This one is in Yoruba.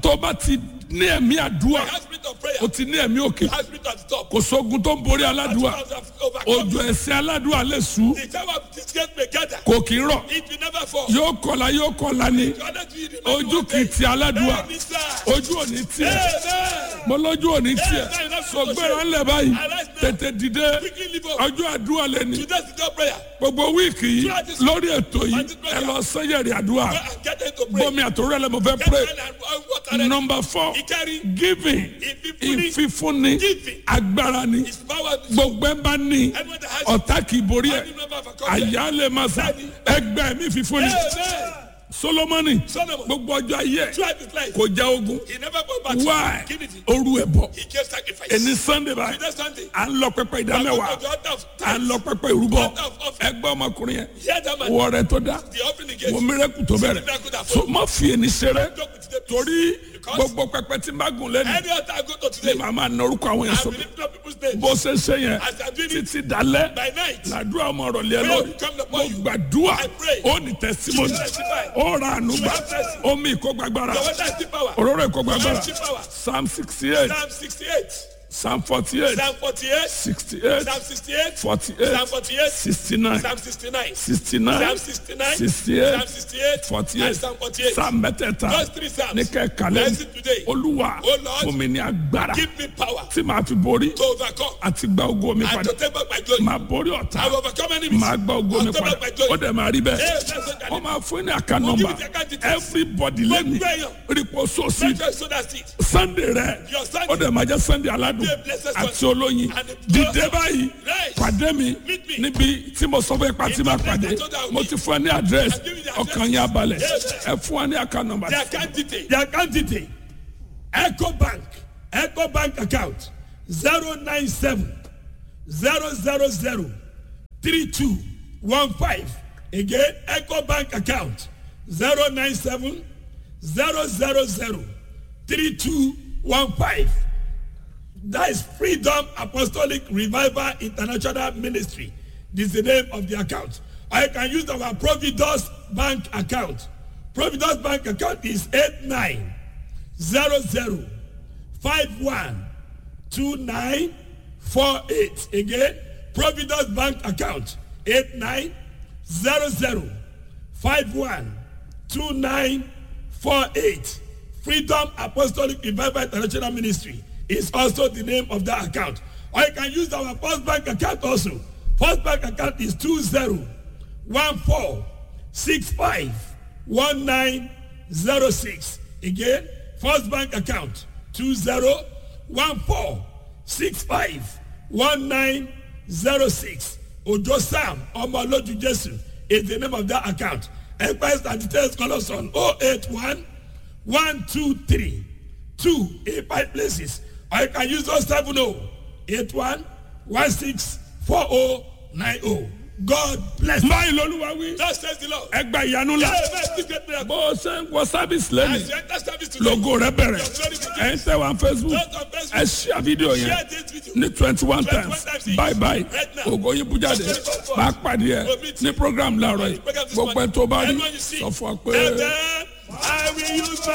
tó bá ti ní ẹ̀mí àdúrà Have spirit of prayer. o ti ní ẹ̀mí òkè Have spirit at the top. kò sógun tó ń borí aládùúà Overcome. òjò ẹ̀sìn aládùúà lè sú The time of disgrace may gather. kò kì í rọ̀ It will never fall. yóò kọlà yóò kọlà ni The other three remain ojú one kì í day. ti aládùúà Amen, sir. ojú ò ní tiẹ̀ Amen. mo lójú ò ní tiẹ̀ sọgbẹ́ra ńlẹ̀ báyìí tètè dìde Quickly leave up. ọjọ́ àdúrà lẹ ní Today's the door prayer. gbogbo wíìkì yìí lórí ètò yìí ẹ lọ sẹ́yẹ̀rì àdúrà Go and get into pray. bọ́mi àtòrò ẹ̀ lẹ́ mo fẹ́ Get pray ready and and water ready. number four Ìkẹrin. giving Ìfífúnni. ìfífúnni Giving. agbára ni His power to gbogbo ẹ bá ní Anyone that has ọ̀tá kì í borí ẹ̀ Any member of a company. àyà lè máa sà ẹgbẹ́ mi fífúnni Amen. solomoni Solomon. gbogbo ọjọ́ ayé ẹ̀ Throughout his life. kò já ogun He never go back to why Kennedy. oru ẹ̀ bọ̀ He gave sacrifice. ẹni sunday báyìí Today Sunday. à ń lọ pẹpẹ ìdámẹ́wàá Go to the altar of à ń tithes. lọ pẹpẹ ìrúbọ Altar of offering. ẹgbẹ́ ọmọkùnrin yẹn Hear that man. wọ rẹ tó dá The offering he gave. wọ mírẹ́kù tó bẹ̀rẹ̀ so má fi ẹni ṣeré Joke with them. torí Because gbogbo pẹpẹ tí n bá gùn lẹ́nu Any altar I go to ni today. màá máa na orúkọ àwọn yẹn I sọ will lift up people's names. bó ṣe ṣe yẹn As I'm doing it títí dalẹ́ by night. làdúrà ọmọ ọ̀rọ̀ lé ẹ Prayer lórí will come mo upon you. gbàdúrà I pray. ó ní tẹsímọ́nì You testify. ó ra ànúgbà You have mercy. omi ìkógbàgbára Your water is the power. òróró ìkógbàgbára Mercy power. psalm sixty eight Psalm 68. psalm forty eight Psalm 48. sixty eight Psalm 68. forty Psalm eight 48. sixty nine Psalm 69. sixty nine Psalm 69. sixty eight Psalm 68. forty And eight Psalm 48. psalm mẹ́tẹ̀ẹ̀ta Those three Psalms. ní kẹ́kàlẹ́ Bless it today. olúwa Oh Lord. fún mi ní agbára Give me power tí màá fi borí to overcome àti gba ogo mi and padà to take back my glory. màá borí ọ̀tá I will overcome enemies. màá gba ogo mi I'll take padà back my ó glory. dẹ̀ máa rí bẹ́ẹ̀ Yes, that's what I wọ́n need. máa fún ní àká We'll nọ́mbà give you the account details. everybody lẹ́nu Gbogbo èèyàn. rípo sóòsì Make sure you sow that seed. sunday rẹ Your Sunday. ó dẹ̀ máa jẹ́ sunday aládùn Be a blessed àti Sunday. olóyin And the dìde báyìí Right. pàdé mi Meet me. níbi tí mo sọ fún ipa tí In máa the pàdé place I told you I will mo meet. ti fún ẹ ní àdírẹ́sì I've given you the ọkàn address. yẹn abalẹ̀ Yes. ẹ fún wa ní àká nọ́mbà The account detail. The account detail Eco Bank Eco Bank account zero nine seven zero zero zero three two one five again Eco Bank account zero nine seven zero zero zero three two one five that is Freedom Apostolic Revival International Ministry this is the name of the account or you can use our Providus Bank account Providus Bank account is eight nine zero zero five one two nine four eight again Providus Bank account eight nine zero zero five one two nine four eight Freedom Apostolic Revival International Ministry is also the name of that account or you can use our First Bank account also First Bank account is two zero one four six five one nine zero six again First Bank account two zero one four six five one nine zero six Ojo Sam Omoloju Jesu is the name of that account enquest and details call us on oh eight one one two three two eight five places or you can use those seven oh eight one one six four oh nine oh God bless you. báyìí lolúwa wí Thus says the Lord. ẹ gba ìyanu la Amen. This great miracle. bó o ṣe ń wọ sábìsì lẹ́nu As you enter service today. logo rẹ bẹ̀rẹ̀ ẹ̀ ń tẹ̀ wá facebook Just on Facebook. ẹ ṣíà fídíò yẹn Share this video. ní twenty one 21 times times. bye bye Right now. ògo yín bú jáde máa pàdé ẹ ní program láàárọ̀ yìí Program this gbogbo ẹ tó bá rí Anyone you see. sọ fún ọ pé. And then I will use my